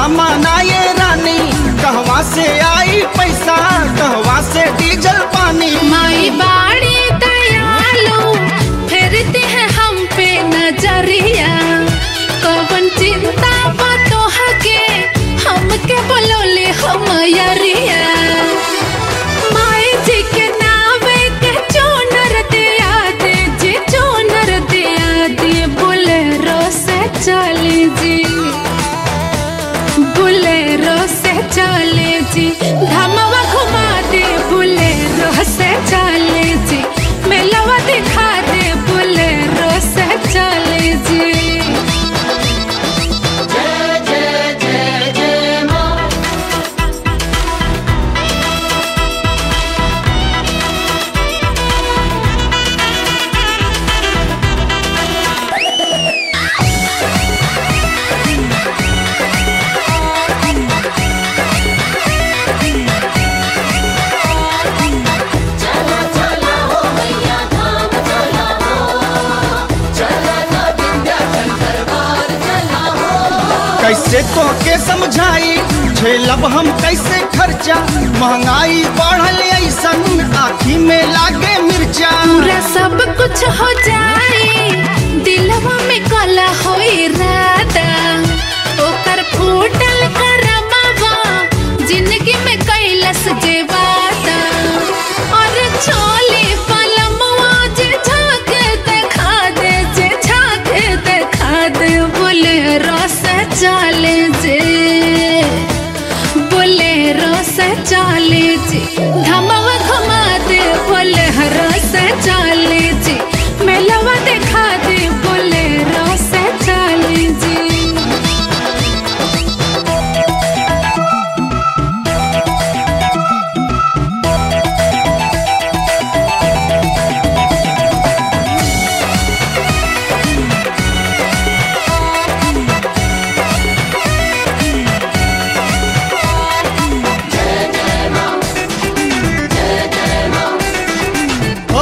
माना ये रानी कहवा से आई पैसा कहवा से डीजल पानी माई बाड़ी दयालु फेरते हैं हम पे नजरिया कवन चिंता बातों के हमके बोलोले हम यरिया माई जी के नावे के चोनर दिया दे जी चोनर दिया दे बोलेरो से चले जी बुलेरो से चले जी धमवा घुमा दे बुलेरो से चले जी मेलवा दिखा दे बुलेरो से चले जी कैसे तो के समझाई झेलब हम कैसे खर्चा महंगाई बढ़ल ऐसन आखी में लागे मिर्चा पूरा सब कुछ हो जाए दिलवा में कला हो इरादा ओकर फूटल करमावा जिंदगी में कैलस जे वादा और छोले पलमवा जे झाक देखा दे जे झाक देखा दे बोले रस चाले जे बोलेरो से चाले जी धमवा घुमा दे बोलेरो से चाले जी मेलवा दिखा दे बोलेरो से चाले जी ओ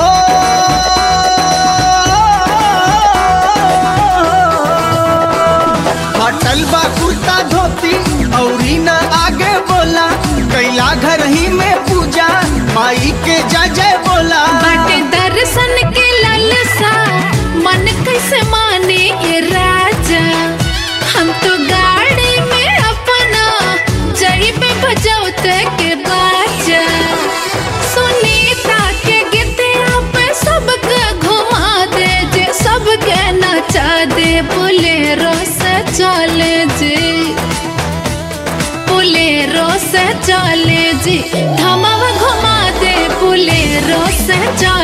हटल बा कुर्ता धोती औरी न आगे बोला कैला घर ही में पूजा माई के जय जय बोला बाटे दर्शन के ललसा मन कैसे माने ये राजा हम तो गाड़ी में अपना जई पे बजौते के बाजा सुनीता के गीतिया पे सबके घुमा दे जे सबके नचा दे बोलेरो से चले जे बुलेरो से चले जी धमावा घुमा दे बुलेरो से चले